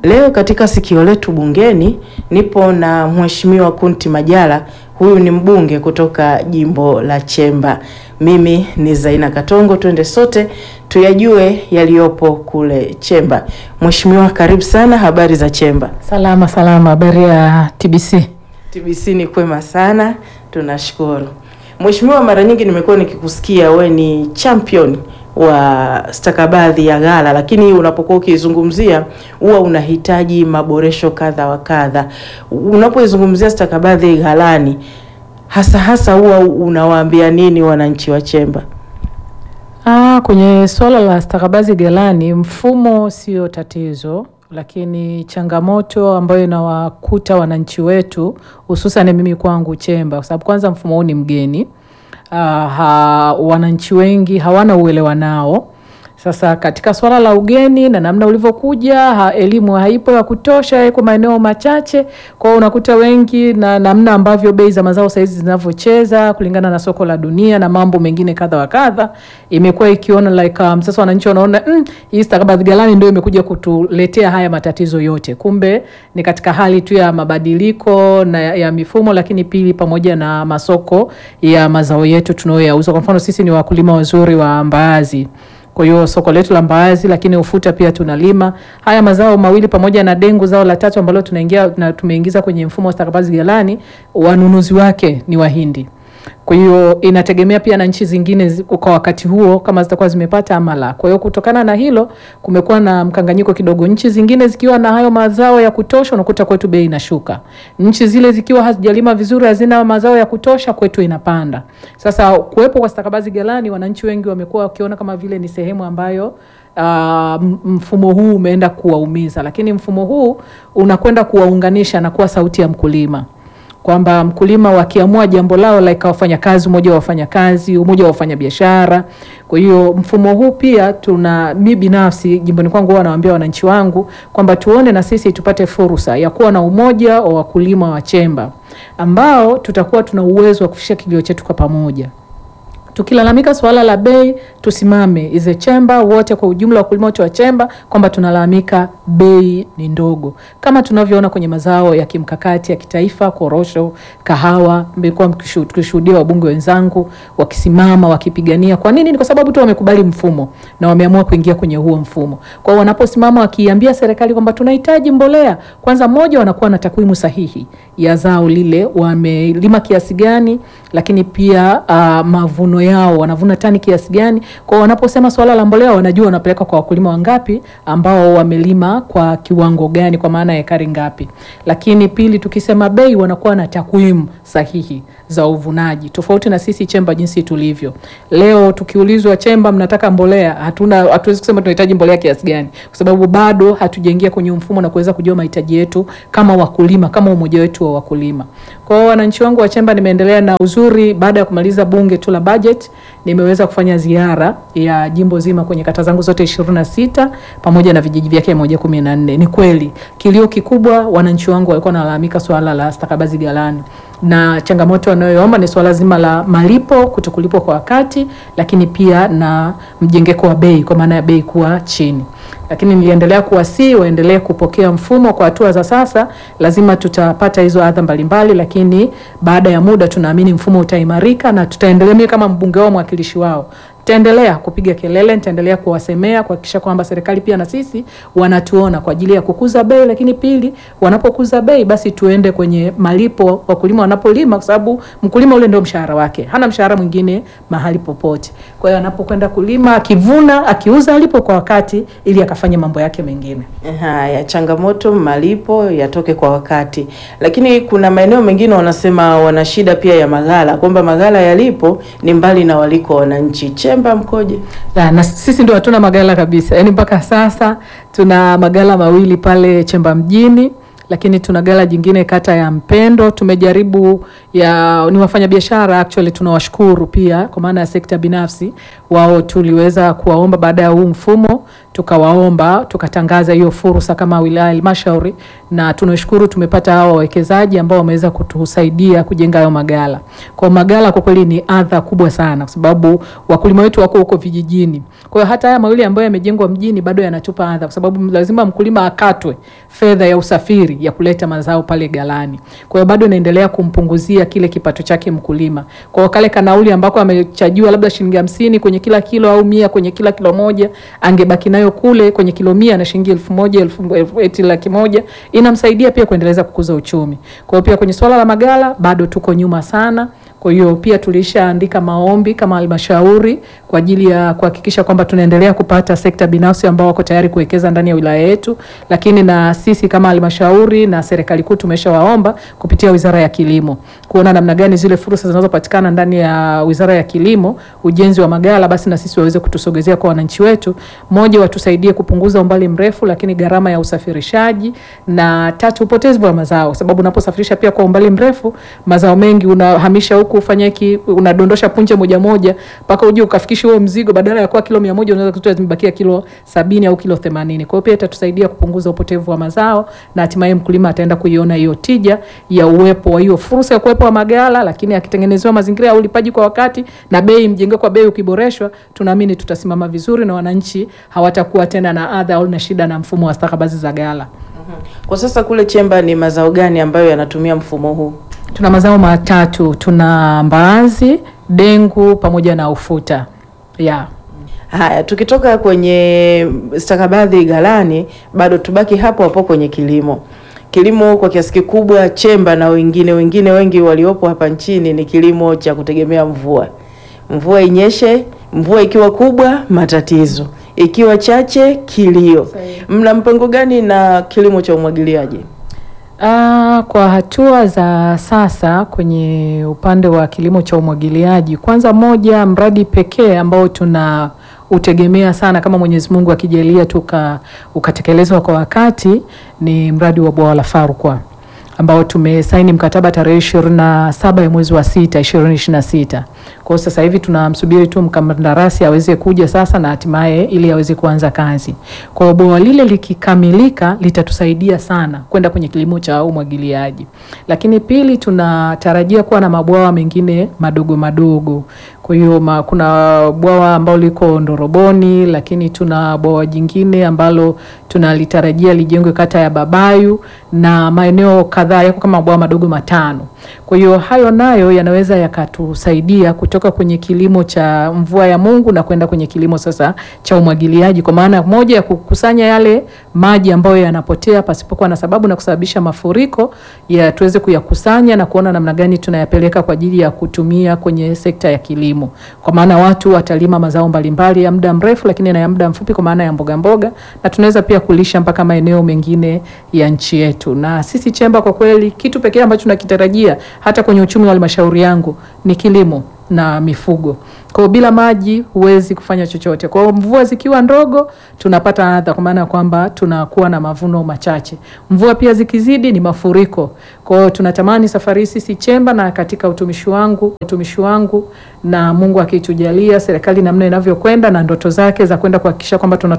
Leo katika sikio letu bungeni nipo na Mheshimiwa Kunti Majala. Huyu ni mbunge kutoka jimbo la Chemba. Mimi ni Zaina Katongo, twende sote tuyajue yaliyopo kule Chemba. Mheshimiwa, karibu sana. Habari za Chemba? Salama salama. Habari ya TBC? TBC ni kwema sana, tunashukuru. Mheshimiwa, mara nyingi nimekuwa nikikusikia we ni champion wa stakabadhi ya ghala, lakini unapokuwa ukizungumzia huwa unahitaji maboresho kadha wa kadha. Unapoizungumzia stakabadhi ghalani, hasa hasa huwa unawaambia nini wananchi wa Chemba? Ah, kwenye swala la stakabadhi ghalani, mfumo sio tatizo, lakini changamoto ambayo inawakuta wananchi wetu hususan mimi kwangu Chemba, kwa sababu kwanza mfumo huu ni mgeni. Ah, ha, wananchi wengi hawana uelewa nao. Sasa katika swala la ugeni na namna ulivyokuja, ha, elimu haipo ya kutosha kwa maeneo machache. Kwa hiyo unakuta wengi na namna ambavyo bei za mazao saizi zinavyocheza kulingana na soko la dunia na mambo mengine kadha wa kadha, imekuwa ikiona like um, sasa wananchi wanaona mm, hii stakabadhi ghalani ndio imekuja kutuletea haya matatizo yote. Kumbe ni katika hali tu ya mabadiliko na ya mifumo, lakini pili pamoja na masoko ya mazao yetu tunayoyauza. Kwa mfano sisi ni wakulima wazuri wa mbaazi kwa hiyo soko letu la mbaazi, lakini ufuta pia tunalima. Haya mazao mawili pamoja na dengu, zao la tatu ambalo tunaingia na tumeingiza kwenye mfumo wa stakabadhi ghalani, wanunuzi wake ni Wahindi. Kwa hiyo inategemea pia na nchi zingine kwa wakati huo kama zitakuwa zimepata ama la. Kwa hiyo kutokana na hilo kumekuwa na mkanganyiko kidogo. Nchi zingine zikiwa na hayo mazao ya kutosha, unakuta kwetu bei inashuka. Nchi zile zikiwa hazijalima vizuri, hazina mazao ya kutosha, kwetu inapanda. Sasa kuwepo kwa stakabadhi ghalani, wananchi wengi wamekuwa wakiona kama vile ni sehemu ambayo Uh, mfumo huu umeenda kuwaumiza, lakini mfumo huu unakwenda kuwaunganisha na kuwa sauti ya mkulima kwamba mkulima wakiamua jambo lao like wafanyakazi, umoja wa wafanyakazi, umoja wa wafanyabiashara. Kwa hiyo mfumo huu pia tuna mi binafsi jimboni kwangu huwa nawaambia wananchi wangu kwamba tuone na sisi tupate fursa ya kuwa na umoja wa wakulima wa Chemba ambao tutakuwa tuna uwezo wa kufikisha kilio chetu kwa pamoja. Tukilalamika swala la bei, tusimame ize Chemba wote kwa ujumla, wakulima wote wa Chemba kwamba tunalalamika bei ni ndogo, kama tunavyoona kwenye mazao ya kimkakati ya kitaifa, korosho, kahawa. Mmekuwa mkishuhudia wabunge wenzangu wakisimama wakipigania. Kwa nini? Ni kwa sababu tu wamekubali mfumo na wameamua kuingia kwenye huo mfumo. Kwa hiyo wanaposimama wakiambia serikali kwamba tunahitaji mbolea, kwanza moja, wanakuwa na takwimu sahihi ya zao lile, wamelima kiasi gani, lakini pia uh, mavuno yao wanavuna tani kiasi gani. Kwa wanaposema swala la mbolea, wanajua wanapeleka kwa wakulima wangapi ambao wamelima kwa kiwango gani, kwa maana ya ekari ngapi. Lakini pili, tukisema bei, wanakuwa na takwimu sahihi za uvunaji, tofauti na sisi Chemba jinsi tulivyo leo. Tukiulizwa Chemba, mnataka mbolea, hatuna hatuwezi kusema tunahitaji mbolea kiasi gani, kwa sababu bado hatujaingia kwenye mfumo na kuweza kujua mahitaji yetu kama wakulima, kama umoja wetu wa wakulima. Kwa hiyo wananchi wangu wa Chemba, nimeendelea na uzuri, baada ya kumaliza bunge tu la budget, nimeweza kufanya ziara ya jimbo zima kwenye kata zangu zote ishirini na sita pamoja na vijiji vyake moja kumi na nne. Ni kweli kilio kikubwa wananchi wangu walikuwa wanalalamika swala la stakabadhi ghalani na changamoto wanayoomba ni swala zima la malipo kutokulipwa kwa wakati, lakini pia na mjengeko wa bei kwa maana ya bei kuwa chini. Lakini niliendelea kuwasihi waendelee kupokea mfumo. Kwa hatua za sasa, lazima tutapata hizo adha mbalimbali, lakini baada ya muda tunaamini mfumo utaimarika na tutaendelea. Mimi kama mbunge wao, mwakilishi wao nitaendelea kupiga kelele, nitaendelea kuwasemea kuhakikisha kwamba serikali pia na sisi wanatuona kwa ajili ya kukuza bei, lakini pili, wanapokuza bei basi tuende kwenye malipo wakulima wanapolima, kwa sababu mkulima ule ndio mshahara wake, hana mshahara mwingine mahali popote. Kwa hiyo anapokwenda kulima, akivuna, akiuza, alipo kwa wakati, ili akafanye mambo yake mengine. Haya, changamoto malipo yatoke kwa wakati, lakini kuna maeneo mengine wanasema wana shida pia ya maghala, kwamba maghala yalipo ni mbali na waliko wananchi. Chemba mkoje? Ya, na sisi ndio hatuna maghala kabisa, yaani mpaka sasa tuna maghala mawili pale Chemba mjini lakini tuna gala jingine kata ya Mpendo. Tumejaribu ya ni wafanyabiashara actually, tunawashukuru pia kwa maana ya sekta binafsi, wao tuliweza kuwaomba baada ya huu mfumo tukawaomba tukatangaza hiyo fursa kama wilaya halmashauri, na tunashukuru tumepata hao wawekezaji ambao wameweza kutusaidia kujenga hayo magala. Kwa magala kwa kweli ni adha kubwa sana, kwa sababu wakulima wetu wako huko vijijini. Kwa hiyo hata haya mawili ambayo yamejengwa mjini bado yanatupa adha, kwa sababu lazima mkulima akatwe fedha ya usafiri ya kuleta mazao pale galani. Kwa hiyo bado inaendelea kumpunguzia kile kipato chake mkulima. Kwa hiyo kale kanauli ambako amechajiwa labda shilingi hamsini kwenye kila kilo au mia kwenye kila kilo moja, angebaki nayo kule kwenye kilo mia na shilingi elfu moja elfu elfu- eti laki moja inamsaidia pia kuendeleza kukuza uchumi. Kwa hiyo pia kwenye swala la magala bado tuko nyuma sana. Kwa hiyo pia tulishaandika maombi kama halmashauri kwa ajili ya kuhakikisha kwamba tunaendelea kupata sekta binafsi ambao wako tayari kuwekeza ndani ya wilaya yetu, lakini na sisi kama halmashauri na serikali kuu tumeshawaomba kupitia Wizara ya Kilimo kuona namna gani zile fursa zinazopatikana ndani ya Wizara ya Kilimo, ujenzi wa magala, basi na sisi waweze kutusogezea kwa wananchi wetu. Moja, watusaidie kupunguza umbali mrefu, lakini gharama ya usafirishaji, na tatu, upotevu wa mazao, kwa sababu unaposafirisha pia kwa umbali mrefu, mazao mengi unahamisha huku ufanye hiki, unadondosha punje moja moja mpaka uje ukafikisha huo mzigo, badala ya kuwa kilo mia moja unaweza kutoa zimebakia kilo sabini au kilo themanini. Kwa hiyo pia itatusaidia kupunguza upotevu wa mazao na hatimaye mkulima ataenda kuiona hiyo tija ya uwepo wa hiyo fursa ya kuwepo wa magala, lakini akitengenezewa mazingira ya ulipaji kwa wakati na bei mjenge kwa bei ukiboreshwa, tunaamini tutasimama vizuri na wananchi hawatakuwa tena na adha au na shida na mfumo wa stakabadhi za gala. Kwa sasa kule Chemba ni mazao gani ambayo yanatumia mfumo huu? Tuna mazao matatu, tuna mbaazi, dengu pamoja na ufuta yeah. Haya, tukitoka kwenye stakabadhi ghalani, bado tubaki hapo hapo kwenye kilimo. Kilimo kwa kiasi kikubwa Chemba na wengine wengine wengi waliopo hapa nchini ni kilimo cha kutegemea mvua. Mvua inyeshe, mvua ikiwa kubwa matatizo, ikiwa chache kilio. Mna mpango gani na kilimo cha umwagiliaji? Ah, kwa hatua za sasa kwenye upande wa kilimo cha umwagiliaji, kwanza moja, mradi pekee ambao tuna utegemea sana kama Mwenyezi Mungu akijalia tuka ukatekelezwa kwa wakati ni mradi wa bwawa la Farkwa ambao tumesaini mkataba tarehe ishirini na saba ya mwezi wa sita ishirini ishirini na sita. Kwa hiyo sasa hivi tunamsubiri tu mkandarasi aweze kuja sasa na hatimaye ili aweze kuanza kazi. Kwa hiyo bwawa lile likikamilika litatusaidia sana kwenda kwenye kilimo cha umwagiliaji. Lakini pili, tunatarajia kuwa na mabwawa mengine madogo madogo. Kwa hiyo ma, kuna bwawa ambalo liko Ndoroboni, lakini tuna bwawa jingine ambalo tunalitarajia lijengwe kata ya Babayu na maeneo kadhaa yako kama mabwawa madogo matano. Kwa hiyo hayo nayo yanaweza yakatusaidia kutoka kwenye kilimo cha mvua ya Mungu na kwenda kwenye kilimo sasa cha umwagiliaji, kwa maana moja ya kukusanya yale maji ambayo yanapotea pasipokuwa na sababu na kusababisha mafuriko ya tuweze kuyakusanya na kuona namna gani tunayapeleka kwa ajili ya kutumia kwenye sekta ya kilimo, kwa maana watu watalima mazao mbalimbali ya muda mrefu, lakini na ya muda mfupi, kwa maana ya mboga mboga, na tunaweza pia kulisha mpaka maeneo mengine ya nchi yetu. Na sisi Chemba, kwa kweli, kitu pekee ambacho tunakitarajia hata kwenye uchumi wa halmashauri yangu ni kilimo na mifugo. Kwa hiyo bila maji huwezi kufanya chochote. Kwa hiyo mvua zikiwa ndogo tunapata adha, kwa maana ya kwamba tunakuwa na mavuno machache. Mvua pia zikizidi ni mafuriko. Kwa hiyo tunatamani safari hii sisi Chemba na katika utumishi wangu utumishi wangu na Mungu akitujalia serikali namna inavyokwenda na ndoto zake za kwenda kuhakikisha kwamba tuna